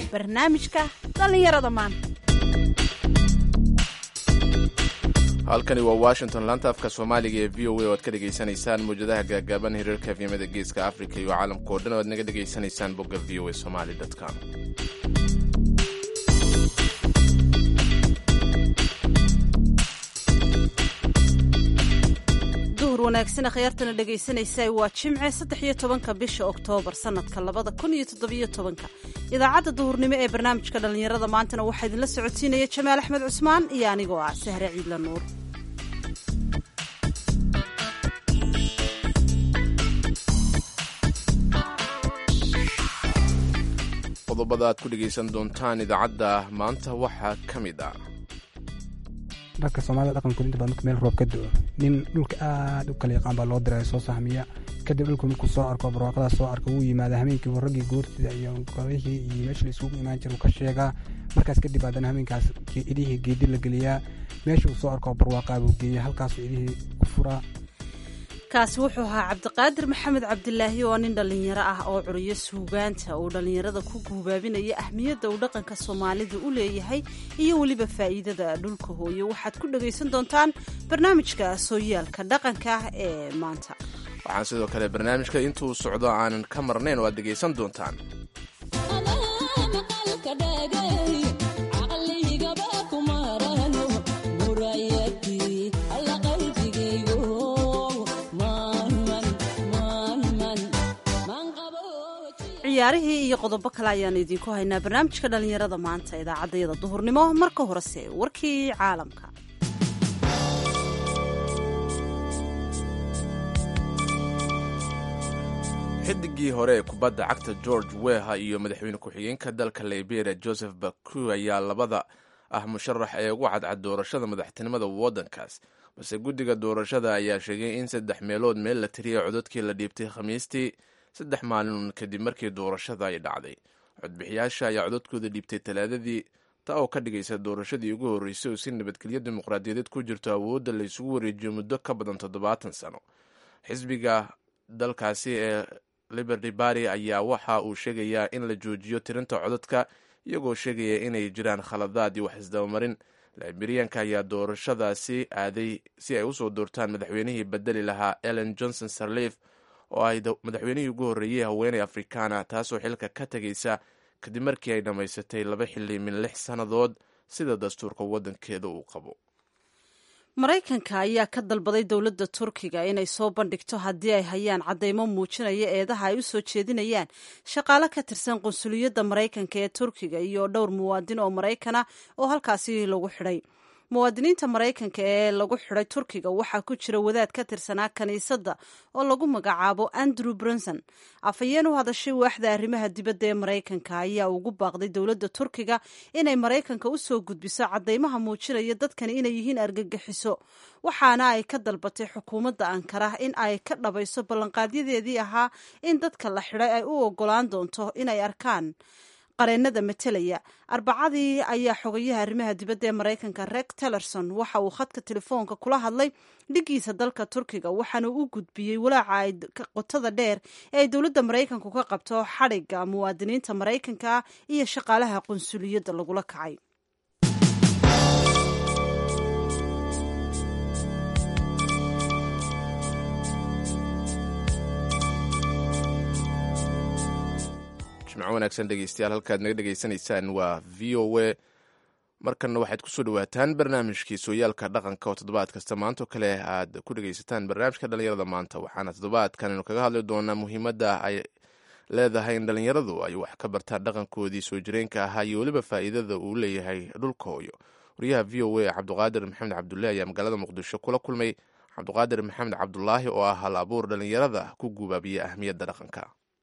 barnaamijka dhallinyarada maanta halkani waa washington laanta afka soomaaliga ee v o a oo aad ka dhegaysanaysaan mawjadaha gaagaaban hiriirka efyamada geeska africa iyo caalamka oo dhan oo aad naga dhegaysanaysaan bogga v o a somali com duhur wanaagsan akhyaartana dhegaysanaysa waa jimce saddex iyo tobanka bisha oktoobar sanadka labada kun iyo toddobiyo tobanka idaacadda duhurnimo ee barnaamijka dhallinyarada maantana waxaa idinla socodsiinaya jamaal axmed cusmaan iyo anigoo ah sahre ciidla nuur qodobada aad ku dhegaysan doontaan idaacadda maanta waxaa ka mid ah dharka soomaalida dhaqankooda inta badan marka meel roob ka do-o nin dhulka aad u kala yaqaan baa loo diraya soo sahmiya kadib dhulku markuu soo arko barwaaqadaas soo arka wuu yimaada hameenkiibu raggii goortida iyo golihii iyo meesha la isugu imaan jira uu ka sheegaa markaas kadib haddana hameenkaas idihii geedi la geliyaa meesha uu soo arko barwaaqaa buu geeya halkaasuu idihii ku furaa kaasi wuxuu ahaa cabdiqaadir maxamed cabdilaahi oo nin dhallinyaro ah oo curiyo suugaanta uu dhallinyarada ku guubaabinaya ahmiyadda uu dhaqanka soomaalida u leeyahay iyo weliba faa'iidada dhulka hooyo waxaad ku dhagaysan doontaan barnaamijka sooyaalka dhaqanka ee maanta waxaan sidoo kale barnaamijka intuu socdo aanan ka marnayn oo aad dhegaysan doontaan ciyaarihii iyo qodobo kale ayaanu idiinku haynaa barnaamijka dhallinyarada maanta idaacaddayada duhurnimo marka horese warkii caalamka xidigii hore ee kubadda cagta george weha iyo madaxweyne ku-xigeenka dalka liberia joseph baku ayaa labada ah musharax ee ugu cadcad doorashada madaxtinimada waddankaas balse guddiga doorashada ayaa sheegay in saddex meelood meel la tiriyay codadkii la dhiibtay khamiistii saddex maalin kadib markii doorashada ay dhacday codbixiyaasha ayaa codadkooda dhiibtay talaadadii taa oo ka dhigaysa doorashadii ugu horreysay oo si nabadgelyo dimuqraadiyadeed ku jirto awoodda la isugu wareejiyo muddo ka badan toddobaatan sano xisbiga dalkaasi ee liberty bary ayaa waxa uu sheegayaa in la joojiyo tirinta codadka iyagoo sheegaya inay jiraan khaladaad iyo wax isdabamarin liberiyanka ayaa doorashadaasi aaday si ay usoo doortaan madaxweynihii bedeli lahaa ellen johnson sarleif oo ay madaxweynihii ugu horreeyey haweeney afrikaana taasoo xilka ka tegaysa kadib markii ay dhammaysatay laba xilli min lix sannadood sida dastuurka waddankeeda uu qabo maraykanka ayaa ka dalbaday dowladda turkiga inay soo bandhigto haddii ay hayaan caddaymo muujinaya eedaha ay u soo jeedinayaan shaqaale ka tirsan qunsuliyadda maraykanka ee turkiga iyo dhowr muwaadin oo maraykana oo halkaasi lagu xidhay muwaadiniinta maraykanka ee lagu xidhay turkiga waxaa ku jira wadaad ka tirsanaa kiniisadda oo lagu magacaabo andrew brunson afhayeen u hadashay waaxda arrimaha dibadda ee maraykanka ayaa ugu baaqday dowladda turkiga inay maraykanka u soo gudbiso caddaymaha muujinaya dadkani inay yihiin argagixiso waxaana ay ka dalbatay xukuumadda ankara in ay ka dhabayso ballanqaadyadeedii ahaa in dadka la xidhay ay u ogolaan doonto inay arkaan qareenada matelaya arbacadii ayaa xogayaha arrimaha dibadda ee maraykanka reg tellerson waxa uu khadka telefoonka kula hadlay dhigiisa dalka turkiga waxaana u gudbiyey walaaca ay qotada dheer ee ay dowladda maraykanku ka qabto xadhigga muwaadiniinta maraykanka iyo shaqaalaha qunsuliyadda lagula kacay jimco wanaagsan dhegeystayaal halkaad naga dhegaysanaysaan waa v o a markanna waxaad kusoo dhawaataan barnaamijkii sooyaalka dhaqanka oo toddobaad kasta maantoo kale aad ku dhegaysataan barnaamijka dhallinyarada maanta waxaana toddobaadkan aynu kaga hadli doonaa muhiimadda ay leedahay in dhallinyaradu ay wax ka bartaan dhaqankoodii soo jireenka ahaa iyo weliba faa'iidada uu leeyahay dhulka hooyo wariyaha v o a cabduqaadir maxamed cabdulaahi ayaa magaalada muqdisho kula kulmay cabduqaadir maxamed cabdulaahi oo ah hal abuur dhallinyarada ku guubaabiya ahmiyadda dhaqanka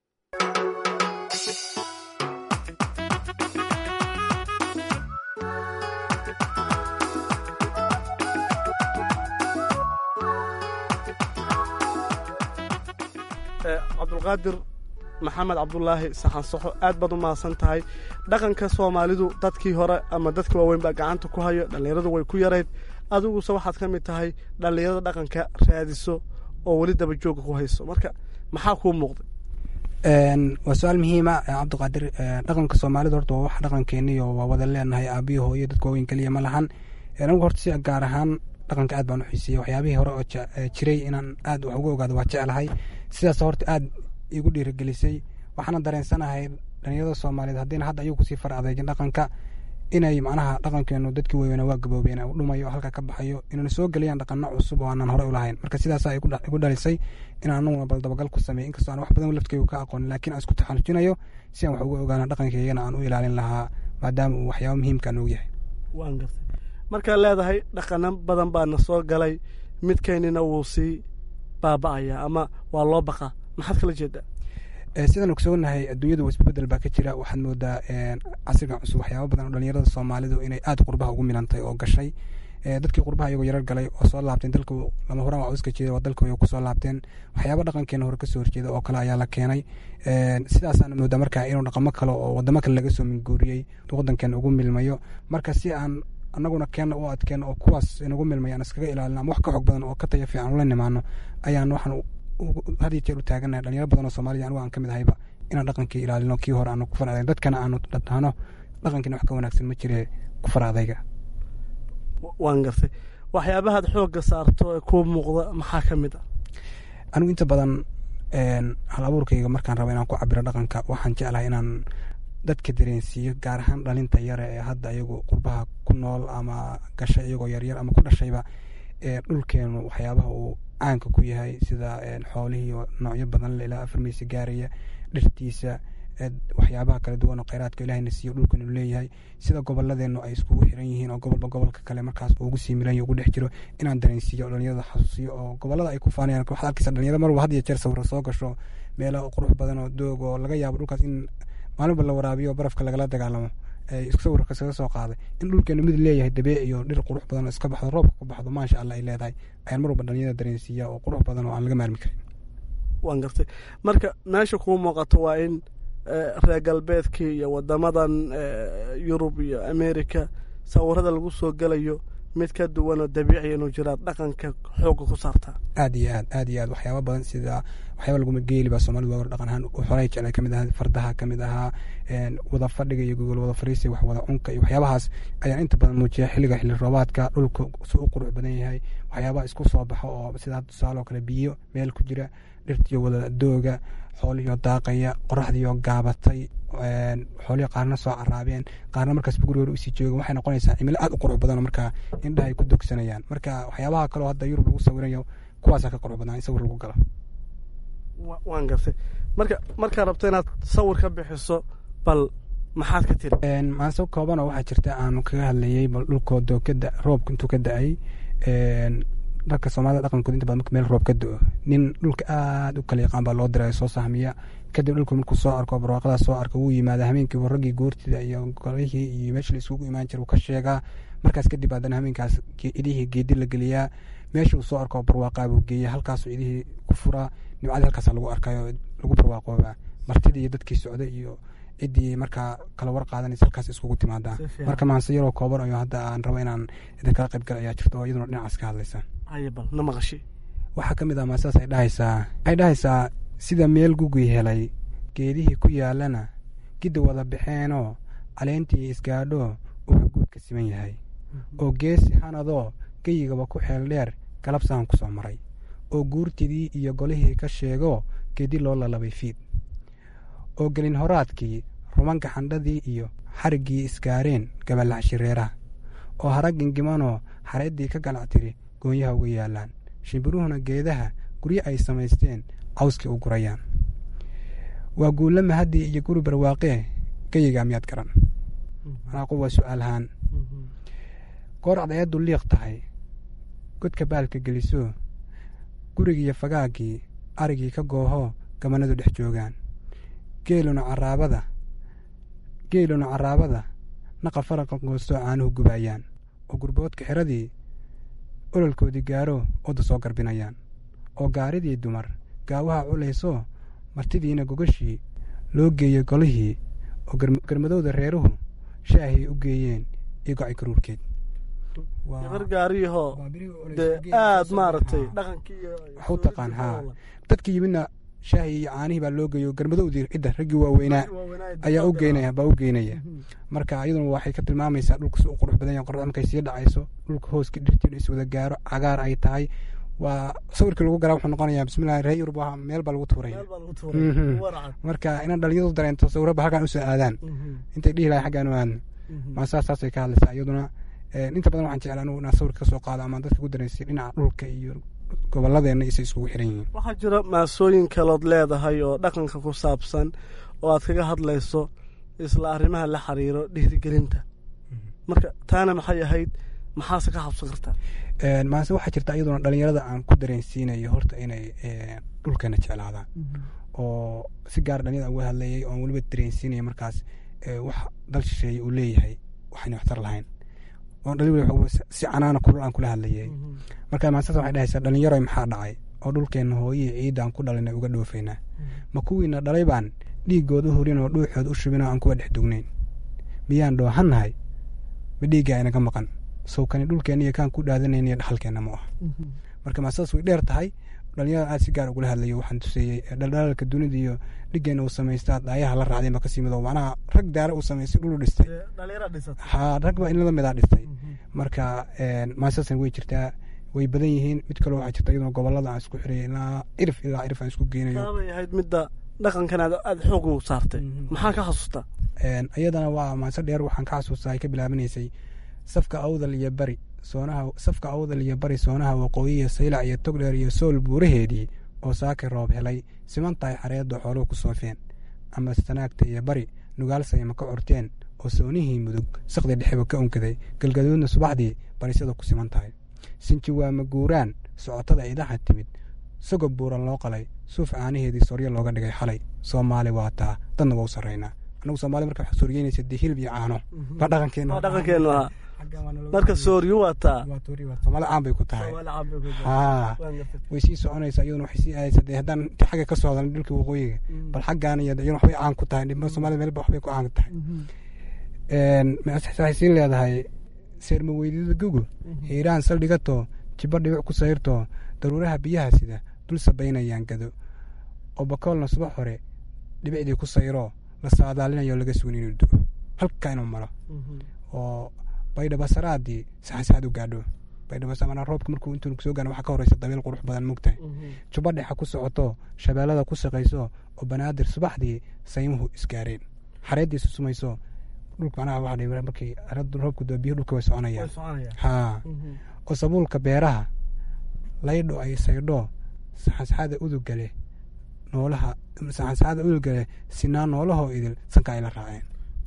cabdulqaadir maxamed cabdulaahi saxansaxo aad baad u mahadsan tahay dhaqanka soomaalidu dadkii hore ama dadka waaweyn baa gacanta ku hayo dhallinyaradu way ku yarayd adiguse waxaad ka mid tahay dhallinyarada dhaqanka raadiso oo weli daba jooga ku hayso marka maxaa kuu muuqday waa su-aal muhiima cabdiqaadir dhaqanka soomaalida horta waa wax dhaqankeeniyo waa wada leenahay aabiyo hooyo dadka waaweyn keliya ma lahan anigu horta si gaar ahaan dhaqanka aad baan u xiisiyey waxyaabihii hore oo jiray inaan aad wax uga ogaado waa jeclahay sidaas horta aad igu dhiirigelisay waxaana dareensanahay dhalinyarada soomaaliyeed haddiina hadda ayagu kusii far adeegin dhaqanka inay macnaha dhaqankeenu dadkii weyweyna waa gaboobeen u dhumayo halka ka baxayo inayna soo geliyaan dhaqano cusub oo aanan horey u lahayn marka sidaasaa igu dhalisay inaan anaguna bal dabagal ku sameey inkastoo aan wax badan laftkeygu ka aqoonin lakiin aan isku taxalujinayo si aan wax uga ogaana dhaqankeygana aan u ilaalin lahaa maadaama uu waxyaaba muhiimka aan og yahay waan gartay markaad leedahay dhaqano badan baana soo galay midkeynina wuu sii baaba'ayaa ama waa loo baqaa maxaad kala jeedaa sidaan ogsoonahay adduunyadu isbedel baa ka jira waxaad moodaa casrigan cusub waxyaaba badan oo dhalinyarada soomaalidu inay aad qurbaha ugu milantay oo gashay dadkii qurbaha iyagoo yarar galay oo soo laabteen dalka lama huraan waa iska jeeda waa dalka kusoo laabteen waxyaaba dhaqankeena hore kasoo horjeeda oo kale ayaa la keenay sidaasaan moodaa marka inuu dhaqamo kale oo wadamo kale laga soo minguuriyey wadankeena ugu milmayo marka si aan anaguna keena u adkeeno oo kuwaas inagu milmay aan iskaga ilaalin ama wax ka xog badan oo ka taya fiican ula nimaano ayaan waxaan had iyo jeer u taaganahay dhalinyaro badan oo soomaaliya anigu aan ka mid ahayba inaan dhaqankii ilaalino kii hore aanu ku far adayg dadkana aanu dhahno dhaqankiina wax ka wanaagsan ma jire ku far adayga waan gartay waxyaabahaad xoogga saarto ee kuu muuqda maxaa ka mid ah anigu inta badan hal abuurkayga markaan rabo inaan ku cabiro dhaqanka waxaan jeclahay inaan dadka dareensiiyo gaar ahaan dhalinta yare ee hadda iyagu qurbaha ku nool ama gashay iyagoo yaryar ama ku dhashayba dhulkeenu waxyaabaha uu caanka ku yahay sida xoolihii noocyo badan ilaa afar meysa gaaraya dhirtiisa waxyaabaha kala duwan oo kheyraadka ilahayna siiyo dhulkan uu leeyahay sida goboladeennu ay iskugu xiran yihiin oo gobolba gobolka kale markaas ugu sii milan ugu dhex jiro inaan dareensiiyo dhalinyarada xasuusiyo oo gobolada ay ku faanayaan waxaad arkaysa dhalinyaro marwalba had iyo jeer sawiro soo gasho meelo qurux badan oo doog oo laga yaabo dhulkaas in maalinba la waraabiyo barafka lagala dagaalamo isku sawirka iskaga soo qaaday in dhulkeenu mid leeyahay dabeec iyo dhir qurux badan oo iska baxdo roobka ku baxdo maasha allah ay leedahay ayaan mar walba dhalinyarada dareensiiya oo qurux badan oo aan laga maarmi karin waan gartay marka meesha kuu muuqato waa in reer galbeedkii iyo wadamadan yurub iyo america sawirada lagu soo gelayo mid ka duwan oo dabiiciya inuu jiraad dhaqanka xoogga ku saartaa aad iyo aad aad iyo aad waxyaaba badan sida waxyaaba laguma geeli baa soomalidu waa war dhaqan ahaan xolay jeclay kamid ahaa fardaha kamid ahaa wada fadhiga iyo gogol wada fariisi wax wada cunka iyo waxyaabahaas ayaan inta badan muujiya xilliga xilli roobaadka dhulka si u qurux badan yahay waxyaabaha isku soo baxo oo sida hadda tusaale oo kale biyo meel ku jira dhirtiyo wada dooga xoolihiyo daaqaya qoraxdiyo gaabatay xoolihii qaarna soo caraabeen qaarna markaas guriga hore usii jooga waxay noqonaysaa cimilo aad u qurux badan markaa indhaha ay ku dogsanayaan marka waxyaabaha kaleo hadda yurub lagu sawirayo kuwaasaa ka qurux badnaa in sawir lagu galo waan gartay marka markaad rabto inaad sawir ka bixiso bal maxaad ka tiri maaso koobanoo waxaa jirta aanu kaga hadlayay bal dhulkoo dookada roobka intuu ka da-ay dharka soomaalida dhaqankood inta badan marka meel roob ka do-o nin dhulka aad u kala yaqaan baa loo diraya soo sahmiya kadib dhulku markuu soo arko barwaaqadaas soo arka wuu yimaada habeenkiiba raggii goortida iyo golihii iyo meesha la isugu imaan jira uu ka sheegaa markaas kadib haddana habeenkaas idihii geedi la geliyaa meesha uu soo arko barwaaqaa buu geeya halkaasuu idihii ku furaa nimcadii halkaasa lagu arkayo lagu barwaaqoobaa martidii iyo dadkii socday iyo ciddii markaa kala war qaadanaysa halkaas iskugu timaadaa marka maanse yaroo kooban ayo hadda aan rabo inaan idinkala qayb gal ayaa jirta oo iyaduna dhinacaas ka hadlaysa hayabal na maqashi waxaa ka mid ah maasaas ay dhahaysaa waxay dhahaysaa sida meel gugii helay geedihii ku yaalana gidda wada baxeenoo caleentii isgaadhoo wuxuu guud ka siman yahay oo geesi hanadoo geyigaba ku xeel dheer galabsaan ku soo maray oo guurtidii iyo golihii ka sheegoo geedi loo lalabay fiid oo gelin horaadkii rumanka xandhadii iyo xariggii isgaareen gabalax shireeraha oo hara gingimanoo xareeddii ka galac tiri goonyaha uga yaallaan shimbiruhuna geedaha guryo ay samaysteen cawskii u gurayaan waa guulla mahaddii iyo guri barwaaqee geyigaa miyaad garan manaaqu waa su-aalahaan goor cadceeddu liiq tahay godka baalka gelisoo gurigiiyo fagaaggii arigii ka goohoo gabanadu dhex joogaan geeluna caraabada geeluna caraabada naqa faraqa goostoo caanuhu gubaayaan oo gurboodka xiradii ololkoodii gaaroo odda soo garbinayaan oo gaaridii dumar gaawaha culaysoo martidiina gogashii loo geeyey golihii oo garmadowda reeruhu shaahii u geeyeen iyo goci karuurkeed gabar gaariyahoo dee aad maaragtay dhaqankii wax u taqaan haa dadka yimidna shaahii iyo caanihii baa loo geeyo garmadowdii cidda raggii waaweynaa ayaa u geynaya baa u geynaya marka iyaduna waxay ka tilmaamaysaa dhulka si u qurux badan yahay qorraxda markay sii dhacayso dhulka hooska dhirtiinu is wada gaaro cagaar ay tahay waa sawirkii lagu garaa wuxuu noqonayaa bismillahi reer yurub waa meel baa lagu tuuraya marka inaan dhalinyadu dareento sawiraba halkaan usoo aadaan intay dhihi lahay xaggaan u aadno maa saas saasay ka hadlaysaa iyaduna inta badan waxaan jeclaa anugu inaan sawirka kasoo qaado ama dadka ku dareensiyo dhinaca dhulka iyo gobolladeena isay iskugu xiran yihiin waxaa jira maasooyin kalood leedahay oo dhaqanka ku saabsan oo aad kaga hadlayso isla arrimaha la xiriiro dhiirigelinta marka taana maxay ahayd maxaase ka xabsan kartaa maase waxaa jirta iyaduna dhalinyarada aan ku dareensiinayo horta inay dhulkeena jeclaadaan oo si gaar dhalinyada uga hadlayay oon weliba dareensiinaya markaas wax dal shisheeye uu leeyahay waxayna waxtar lahayn oon dhali si canaana kulul aan kula hadlayay marka maasas waxay dhahaysaa dhalinyaro maxaa dhacay oo dhulkeenna hooyihii ciidda aan ku dhalinay uga dhoofaynaa ma kuwiina dhalay baan dhiiggooda horin oo dhuuxooda u shubin oo aan kuwa dhex dugnayn miyaan dhoohannahay ma dhiiggaa inaga maqan sawkani dhulkeenna iyo kaan ku dhaadanayna iyo dhaxalkeenna ma ah marka maasadas way dheer tahay dhalinyarada aad si gaar ugula hadlayo waxaan tuseeyey dhaldhalaalka dunida iyo dhiggeena uu samaystaa daayaha la raacday ba kasii mido macnaha rag daara uu samaystay dhulu dhistay ha rag baa inlada midaa dhistay marka maasasan way jirtaa way badan yihiin mid kaloo waxaa jirta iyaduna gobolada aan isku xiraya ilaa cirif ilaa cirif aan isku geynayo taabay ahayd midda dhaqankan aad xoog u saartay maxaa ka xasuustaa iyadana waa maase dheer waxaan ka xasuustaa ay ka bilaabanaysay safka awdal iyo bari soonaha safka awdal iyo bari soonaha waqooyiya saylac iyo togdheer iyo sool buuraheedii oo saaki roob helay simantahay xareedda xooluhu ku soofeen ama sanaagta iyo bari nugaalsayma ka curteen oo soonihii mudug saqdi dhexeba ka unkaday galgaduudna subaxdii barisada ku siman tahay sinji waa maguuraan socotada idaha timid sogob buuran loo qalay suuf caanaheedii sooryo looga dhigay xalay soomaali waa taa dadna waa u sarraynaa annagu soomaali marka waxaa sooryeynaysa dee hilib iyo caano baa dhaqankeena dhaqankeenu ahaa marka sooryo wataa soomaali caan bay ku tahay haa way sii soconaysaa iyaduna waxay sii aadaysaa dee haddaan inta xagga ka soo hadalna dhulka waqooyiga bal xaggaan iyo iyaduna waxbay caan ku tahay dhibma soomaalida meelba waxbay ku caan tahay waxay sii leedahay seerma weydida gugu hiiraan saldhigatoo jibba dhibic ku sayrtoo daruuraha biyaha sida dul sabaynayaan gado oo bakoolna subax hore dhibicdii ku sayroo la saadaalinayo laga sugan inuu du'o halkaa inuu maro oo baydhabasaraadii saxansaxad u gaadho baydhabasarana roobka markuu intuu soo gaano waxaa ka horeysa dabiil qurux badan mugtahay jubba dhexa ku socoto shabeellada ku saqayso oo banaadir subaxdii saymuhu isgaareen xareeddiisu sumayso dhulka macnaha waxa dhihi markii roobku doo biyo dhulka way soconayaan haa oo sabuulka beeraha laydho ay saydho saxansaxada udugale noolaha saxansaxada udugale sinaa noolahoo idil sanka ay la raaceen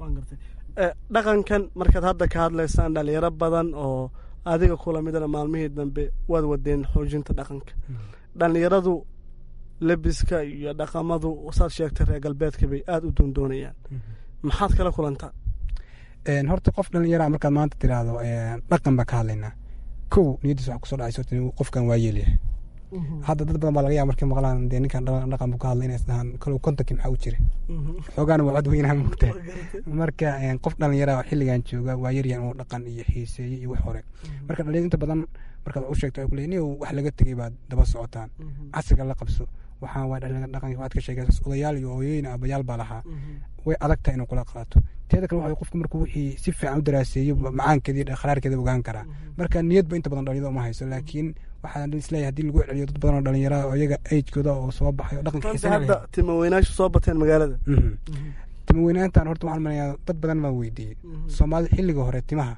dhaqankan markaad hadda ka hadlaysaan dhalinyaro badan oo adiga kula midana maalmihii dambe waad wadeen xoojinta dhaqanka dhalinyaradu lebiska iyo dhaqamadu saad sheegtay reer galbeedka bay aada u doondoonayaan maxaad kala kulantaa horta qof dhalinyara markaad maanta tiraahdo dhaqan baan ka hadlaynaa kow niyaddiisa waxa kusoo dhacayso qofkan waa yeelyahay hadda dad badan baa laga yaaba markay maqlaan dee ninkan dhaqan buu ka hadlay inay isdhahaan kalow kontankii maxaa u jira xoogaana waa cod weynaa mugta marka qof dhalinyara xilligan jooga waa yaryan uu dhaqan iyo xiiseeye iyo wax hore marka dhalinyar inta badan markaad wax u sheegto waxay ku leeyihin wax laga tegay baad daba socotaan casriga la qabso waxaan waa dhalinyarada dhaqanka waxaad ka sheegaysaa odayaal iyo hooyooyin abayaal baa lahaa way adag tahay inuu kula qaato teeda kale waxa qofku markuu wixii si fiican u daraaseeyo macaankeeda iyo kharaarkeeda ogaan karaa marka niyadba inta badan dhalinyarada uma hayso laakiin waxaan isleeyahay hadii lagu celiyo dad badan oo dhalinyara oo iyaga agekooda oo soo baxay oo dhaqanka hadda tima weynaashu soo bateen magaalada tima weynaantan horta waxaan maleeyaa dad badan baan weydiiyey soomaalida xilliga hore timaha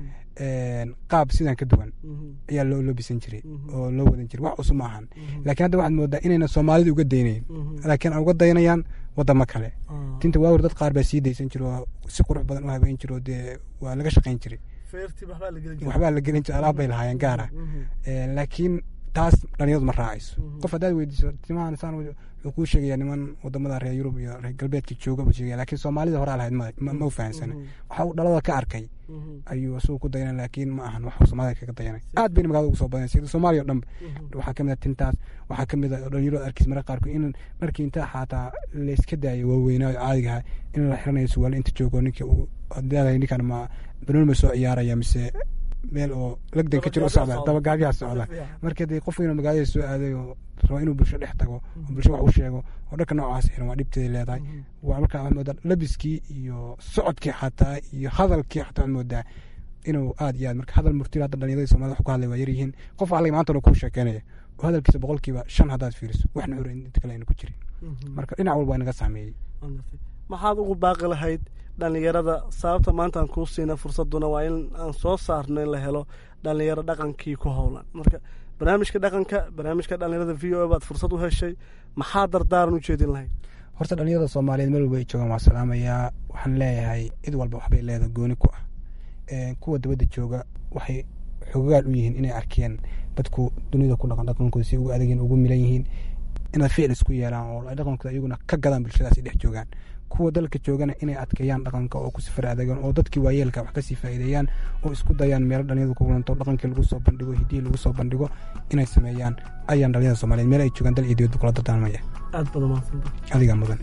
qaab sidan ka duwan ayaa loo loobisan jiray oo loo wadan jiray wax cusub ma ahan laakiin hadda waxaad moodaa inayna soomaalida uga daynayn laakiin ay uga dayanayaan wadamo kale tinta waawar dad qaar baa sii daysan jira oo si qurux badan u habeyn jira oo dee waa laga shaqayn jiray waxbaa la gelin jiray alaab bay lahaayeen gaara laakiin taas dhalinyaradu ma raacayso qof haddaad weydiiso timahan saan wuxuu kuu sheegaya niman wadamada reer yurub iyo reer galbeedka jooga buu sheegaya laakiin soomaalida horaa lahayd ma u fahansana waxa uu dhalada ka arkay ayuu isagu ku dayanay laakiin ma ahan wax soomaalida kaga dayanay aad bayna magaalada ugu soo badanay sida soomaaliya o dhan waxaa kamid a tintaas waxaa kamid a dhalinyarada arkiis marka qaarkood in markii inta xaataa layska daayo waaweynaa oo caadigaha in la xiranayo suwaal inta joogo ninka leedahay ninkan ma banooni ma soo ciyaaraya mise meel oo lagdan ka jiro u socda dabagaabyaha socda marka dee qof weyn oo magaalada soo aaday oo raba inuu bulsho dhex tago oo bulsho wax u sheego oo dhanka noocaas xiran waa dhibteeda leedahay waa markaa waxaad moodaa labiskii iyo socodkii xataa iyo hadalkii xataa waxaad moodaa inuu aad iyo aad marka hadal murtila hadda dhalinyarada soomaalida wax ku hadlay waa yaryihiin qof waxaa laga maanta kuu sheekeynaya oo hadalkiisa boqolkiiba shan haddaad fiiriso waxna hore inta kale ayna ku jirin marka dhinac walba waa inaga saameeyey maxaad ugu baaqi lahayd dhalinyarada sababta maanta aan kuu siina fursaduna waa in aan soo saarno in la helo dhalinyaro dhaqankii ku howlan marka barnaamijka dhaqanka barnaamijka dhalinyarada v o a baad fursad u heshay maxaa dardaaran u jeedin lahayd horta dhalinyarada soomaaliyeed meel walba ay joogaan waa salaamayaa waxaan leeyahay cid walba waxbay leedahay gooni ku ah kuwa dabadda jooga waxay xogagaal u yihiin inay arkeen dadku dunida ku dhaqan dhaqankooda si ugu adagin ugu milan yihiin inaad ficil isku yeelaan oo ay dhaqankooda iyaguna ka gadaan bulshadaasi dhex joogaan kuwa dalka joogana inay adkeeyaan dhaqanka oo ku sifar adeegaan oo dadkii waayeelka wax kasii faa'iideeyaan oo isku dayaan meelo dhalinyadu ku kulanto dhaqankii lagu soo bandhigo hidihii lagu soo bandhigo inay sameeyaan ayaan dhalinyada soomaaliyeed meel ay joogaan dal iyo dibadba kula dardaarmaya aad baad umahadsanta adigaa mudan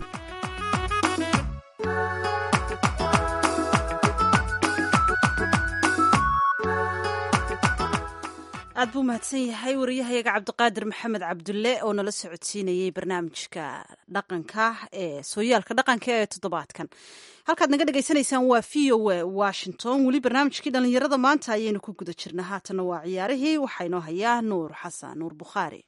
aad buu mahadsan yahay wariyahayaga cabdiqaadir maxamed cabdulle oo nala socodsiinayey barnaamijka dhaqanka ee sooyaalka dhaqanka ee toddobaadkan halkaad naga dhagaysanaysaan waa v o a washington weli barnaamijkii dhallinyarada maanta ayaynu ku guda jirnaa haatanna waa ciyaarihii waxaa inoo hayaa nuur xasan nuur bukhaari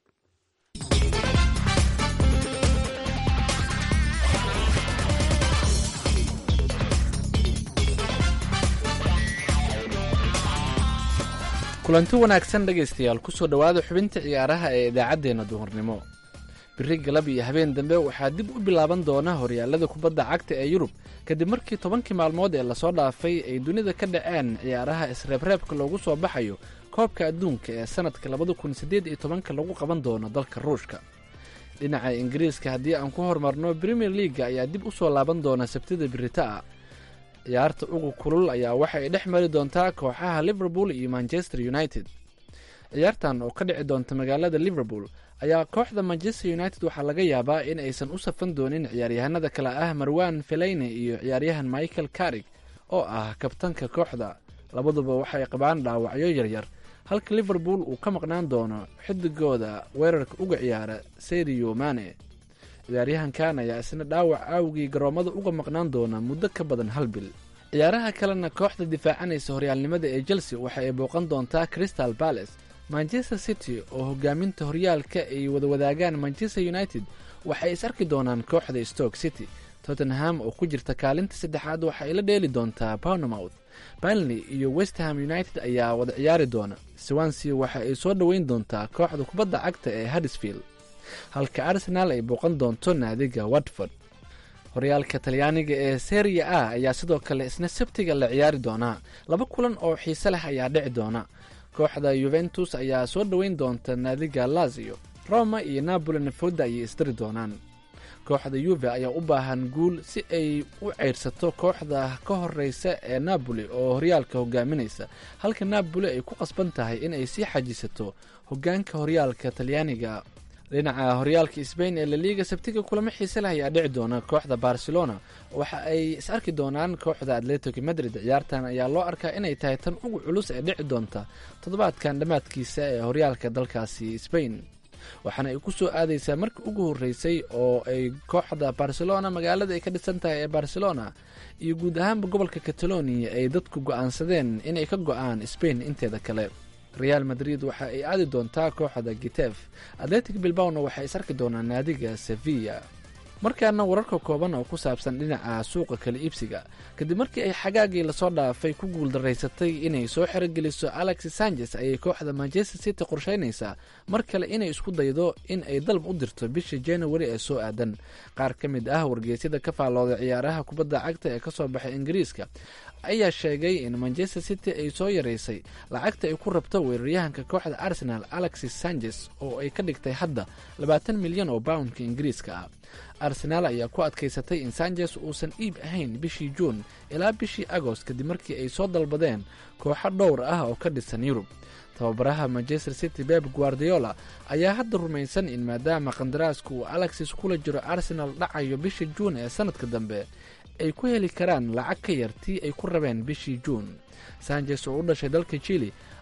kulanti wanaagsan dhegaystayaal kusoo dhowaada xubinta ciyaaraha ee idaacaddeenna duhurnimo biri galab iyo habeen dambe waxaa dib u bilaaban doona horyaalada kubadda cagta ee yurub kadib markii tobankii maalmood ee lasoo dhaafay ay dunida ka dhaceen ciyaaraha isreebreebka loogu soo baxayo koobka adduunka ee sannadka labada kun siddeed iyo tobanka lagu qaban doono dalka ruushka dhinaca ingiriiska haddii aan ku horumarno premier leaga ayaa dib u soo laaban doona sabtida biritaa ciyaarta ugu kulul ayaa waxa ay dhex mari doontaa kooxaha liverpool iyo manchester united ciyaartan oo ka dhici doonta magaalada liverpool ayaa kooxda manchester united waxaa laga yaabaa in aysan u safan doonin ciyaaryahanada kale ah marwan felayne iyo ciyaaryahan michael carig oo ah kabtanka kooxda labaduba waxay qabaan dhaawacyo yaryar halka liverpool uu ka maqnaan doono xidigooda weerarka uga ciyaara serio mane ciyaaryahankan ayaa isna dhaawac aawgii garoomada uga maqnaan doona muddo ka badan hal bil ciyaaraha kalena kooxda difaacanaysa horyaalnimada ee chelsea waxa ay booqan doontaa crystal palace manchester city oo hogaaminta horyaalka ay wada wadaagaan manchester united waxay is arki doonaan kooxda stoke city tottenham oo ku jirta kaalinta saddexaad waxa ay la dheeli doontaa bournemouth banley iyo westham united ayaa wada ciyaari doona swansea waxa ay soo dhoweyn doontaa kooxda kubadda cagta ee haddisfield halka arsenaal ay booqan doonto naadiga watford horyaalka talyaaniga ee seria a ayaa sidoo kale isna sabtiga la ciyaari doonaa laba kulan oo xiise leh ayaa dhici doona kooxda yuventus ayaa soo dhoweyn doonta naadiga lazio roma iyo napoli nafooda ayay isdiri doonaan kooxda yuve ayaa u baahan guul si ay u ceyrsato kooxda ka horeysa ee napoli oo horyaalka hogaaminaysa halka napoli ay ku qasban tahay in ay sii xajisato hogaanka horyaalka talyaaniga dhinaca horyaalka sbain ee laliga sabtiga kulamo xiise leh ayaa dhici doona kooxda barcelona waxa ay is arki doonaan kooxda atletico madrid ciyaartan ayaa loo arkaa inay tahay tan ugu culus ee dhici doonta toddobaadkan dhammaadkiisa ee horyaalka dalkaasi sbain waxaana ay ku soo aadaysaa markii ugu horreysay oo ay kooxda barcelona magaalada ay ka dhisan tahay ee barcelona iyo guud ahaanba gobolka catalonia ay dadku go'aansadeen inay ka go'aan sbain inteeda kale real madrid waxa ay aadi doontaa kooxda gitef atletic bilbawna waxay is arki doonaan naadiga sevilla markaana wararka kooban oo ku saabsan dhinaca suuqa kala iibsiga kadib markii ay xagaagii lasoo dhaafay ku guuldaraysatay inay soo xerogeliso alexis sanchez ayay kooxda manchester city qorsheynaysaa mar kale inay isku daydo in ay dalb u dirto bisha january ee soo aadan qaar ka mid ah wargeysyada ka faallooda ciyaaraha kubadda cagta ee kasoo baxay ingiriiska ayaa sheegay in manchester city ay soo yaraysay lacagta ay ku rabto weeraryahanka kooxda arsenal alexis sanchez oo ay ka dhigtay hadda labaatan milyan oo poundka ingiriiska ah arsenaal ayaa ku adkaysatay in sanchez uusan iib ahayn bishii juun ilaa bishii agost kadib markii ay soo dalbadeen kooxo dhowr ah oo ka dhisan yurub tababaraha manchester city beb guardiola ayaa hadda rumaysan in maadaama qandaraaska uu alexis kula jiro arsenal dhacayo bisha juun ee sanadka dambe ay ku heli karaan lacag ka yar tii ay ku rabeen bishii juun sanchez oo u dhashay dalka jili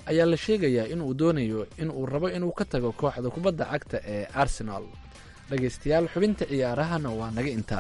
ayaa la sheegayaa inuu doonayo in uu rabo inuu ka tago kooxda kubadda cagta ee arsenal dhegaystayaal xubinta ciyaarahana waa naga intaa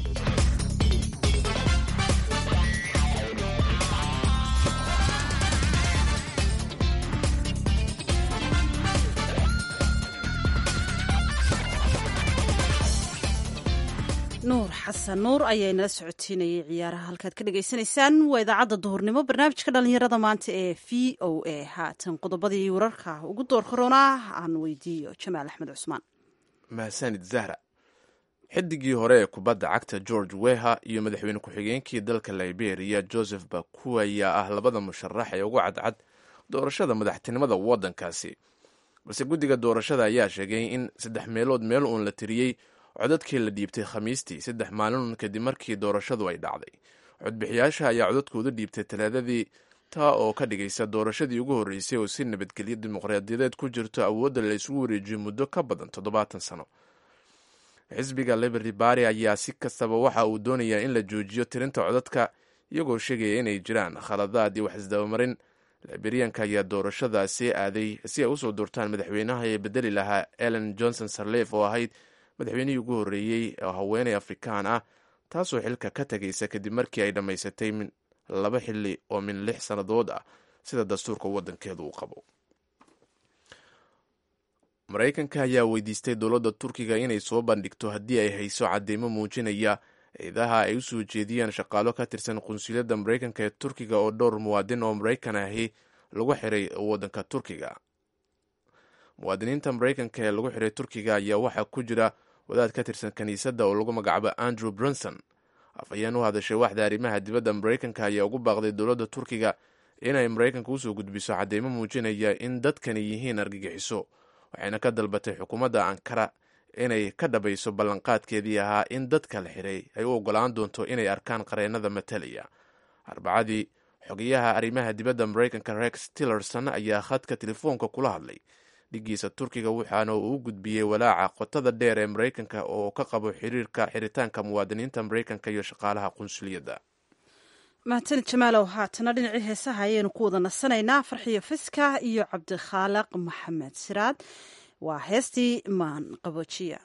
nuur xasan nuur ayaa inala socotiinayay ciyaaraha halkaad ka dhagaysanaysaan waa idaacadda duhurnimo barnaamijka dhallinyarada maanta ee v o a haatan qodobadii wararka ugu door koronaa aan weydiiyo jamaal axmed cusmaan mahadsanid zahra xidigii hore ee kubadda cagta george weha iyo madaxweyne ku-xigeenkii dalka liberia joseph baku ayaa ah labada musharax ee ugu cadcad doorashada madaxtinimada waddankaasi balse guddiga doorashada ayaa sheegay in saddex meelood meel uun la tiriyey codadkii la dhiibtay khamiistii saddex maalin kadib markii doorashadu ay dhacday codbixiyaasha ayaa codadkooda dhiibtay talaadadii taa oo ka dhigaysa doorashadii ugu horreysay oo si nabadgelyo dimuqraadiyadeed ku jirto awoodda la isugu wareejiyo muddo ka badan toddobaatan sano xisbiga liberty bary ayaa si kastaba waxa uu doonayaa in la joojiyo tirinta codadka iyagoo sheegaya inay jiraan khaladaad iyo wax isdabamarin liberianka ayaa doorashadaasi aaday si ay usoo doortaan madaxweynaha ee bedeli lahaa ellen johnson sarlef oo ahayd madaxweynihii ugu horreeyey oo haweeney afrikaan ah taasoo xilka ka tegaysa kadib markii ay dhammaysatay laba xili oo min lix sannadood ah sida dastuurka waddankeedu uu qabo maraykanka ayaa weydiistay dowladda turkiga inay soo bandhigto haddii ay hayso cadeymo muujinaya ciidaha ay usoo jeediyeen shaqaalo ka tirsan qunsuliyadda maraykanka ee turkiga oo dhowr muwaadin oo maraykan ahi lagu xiray waddanka turkiga muwaadiniinta maraykanka ee lagu xiray turkiga ayaa waxaa ku jira wadaad ka tirsan kiniisadda oo lagu magacaabo andrew brunson afhayeen u hadashay waxda arrimaha dibadda maraykanka ayaa ugu baaqday dowladda turkiga inay maraykanka usoo gudbiso cadeymo muujinaya in dadkani yihiin argagixiso waxayna ka dalbatay xukuumadda ankara inay ka dhabayso ballanqaadkeedii ahaa in dadka la xiray ay u ogolaan doonto inay arkaan qareennada matalaya arbacadii xogeyaha arrimaha dibadda maraykanka rex tillerson ayaa khadka telefoonka kula hadlay dhigiisa turkiga waxaana uu u gudbiyey walaaca qotada dheer ee maraykanka oo ka qabo xiriirka xiritaanka muwaadiniinta maraykanka iyo shaqaalaha qunsuliyadda mahadsanid jamaalow haatana dhinacii heesaha ayaynu ku wada nasanaynaa farxiyo fiska iyo cabdikhaaliq maxamed siraad waa heestii maan qaboojiya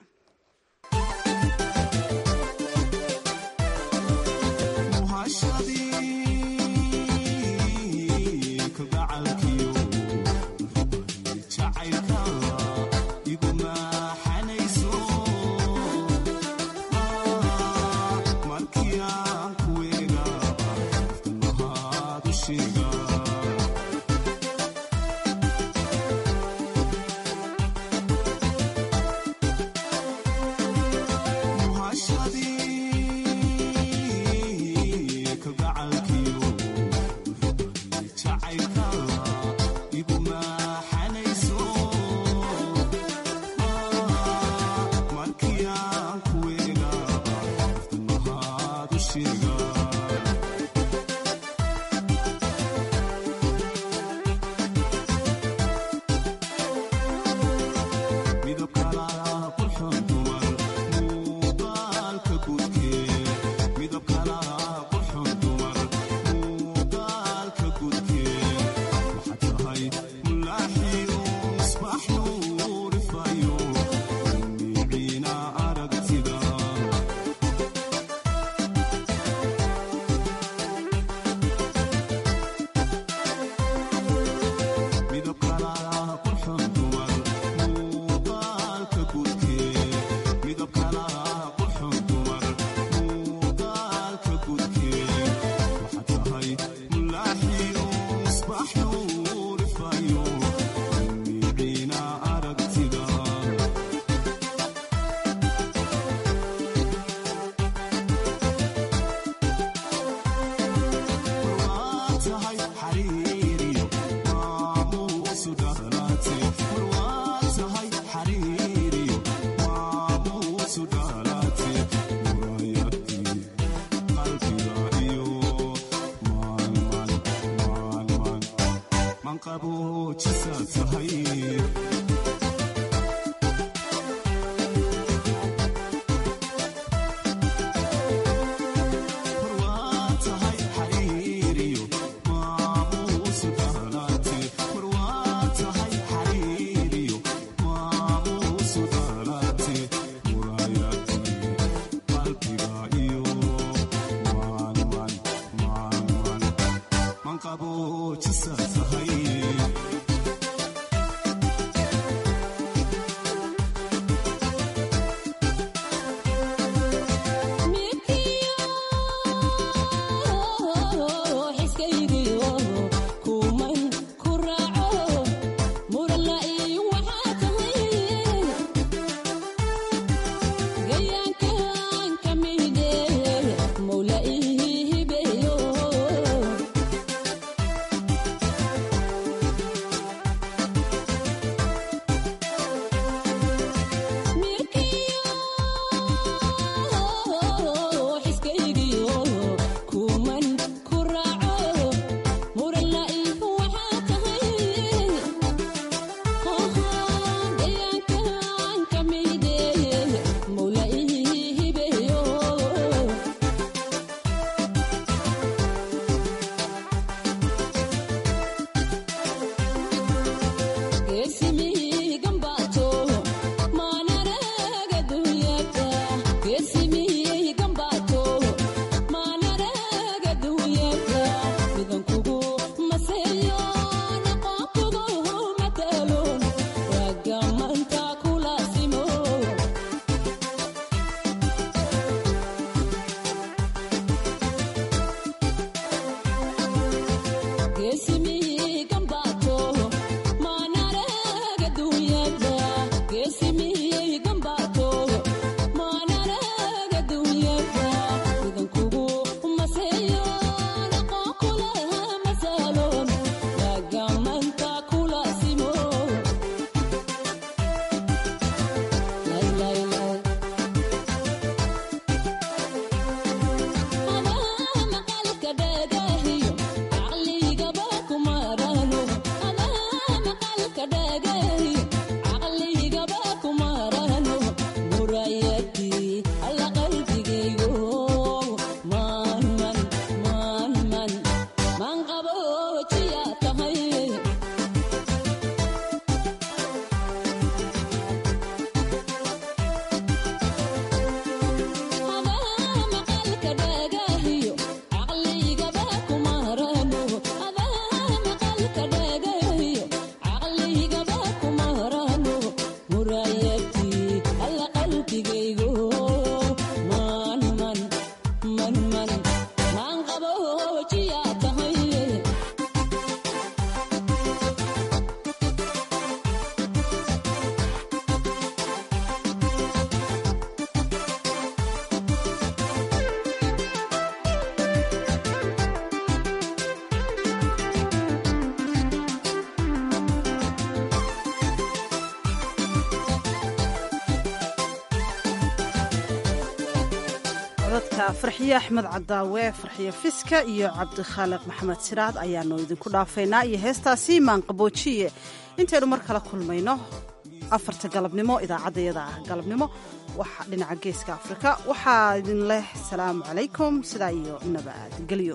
codadka farxiye axmed cadaawe farxiye fiska iyo cabdikhaaliq maxamed siraad ayaanu idinku dhaafaynaa iyo heestaasi maanqaboojiye intaynu mar kale kulmayno afarta galabnimo idaacaddayada ah galabnimo waxa dhinaca geeska afrika waxaa idin leh salaamu calaykum sidaa iyo nabadgelyo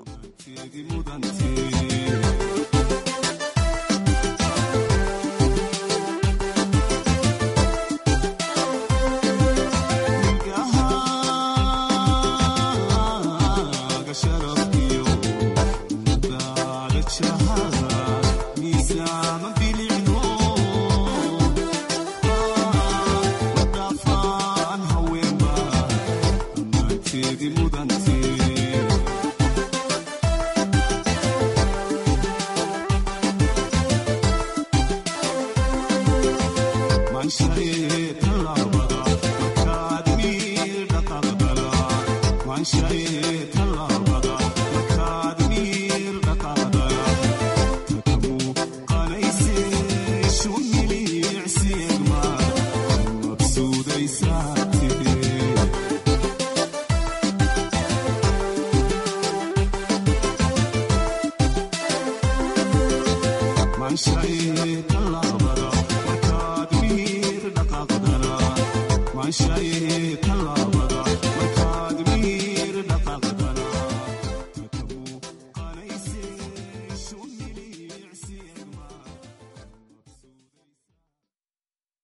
Man,